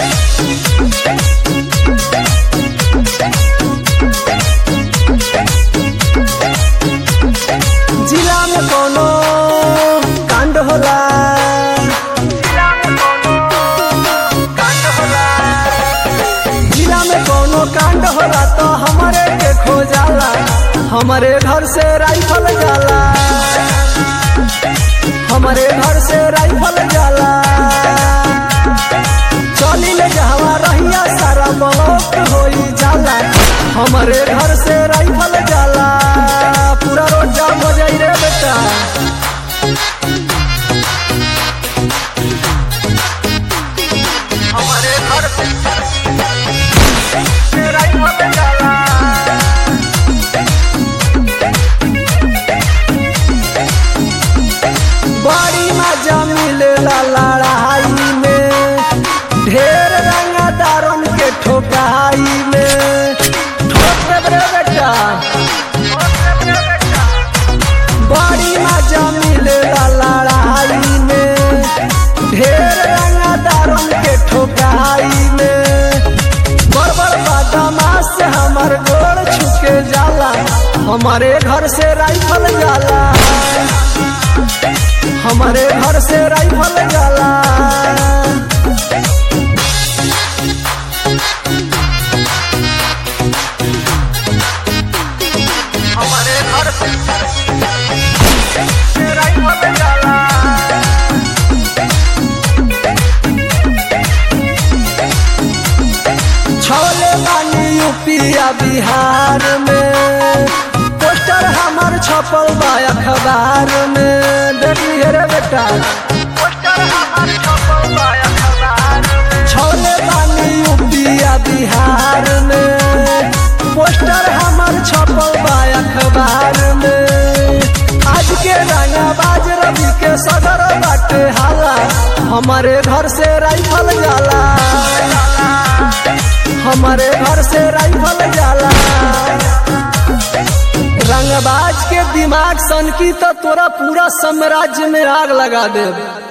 जिला में कोनो कांड होला जिला में कोनो कांड होला तो हमारे के खो जाला हमारे घर से राइफल जाला हमारे घर से राइफल जाला चली ले जहवा रहिया सारा ब्लॉक होई जाला हमारे घर से राइफल जाला पूरा रोड जाम हो जाई रे बेटा हमारे घर से राइफल जाला बड़ी मजा मिलेला लड़ाई में ढेर रंगदारन के ठोकाई में ठोक दे रे बेटा बड़ी मजा मिलेला लड़ाई में ढेर रंगदारन के ठोकाई में बड़ बड़ बदमाश से हमार गोड़ छुके जाला हमारे घर से राइफल जाला हमारे घर से राइफल जाला हमारे घर से राइफल जाला छोले बानी यूपिया बिहार में पोस्टर हमार छपल बा अखबार में देखिए रे बेटा पोस्टर हमार छपल बा अखबार में छोले बानी यूपिया बिहार में पोस्टर हमार छपल बा अखबार में आज के रंगाबाज रवि के सदर बाटे हाला हमारे घर से राइफल जाला हमारे घर से राइफल जाला रंगबाज के दिमाग सन की तो तोरा पूरा साम्राज्य में आग लगा दे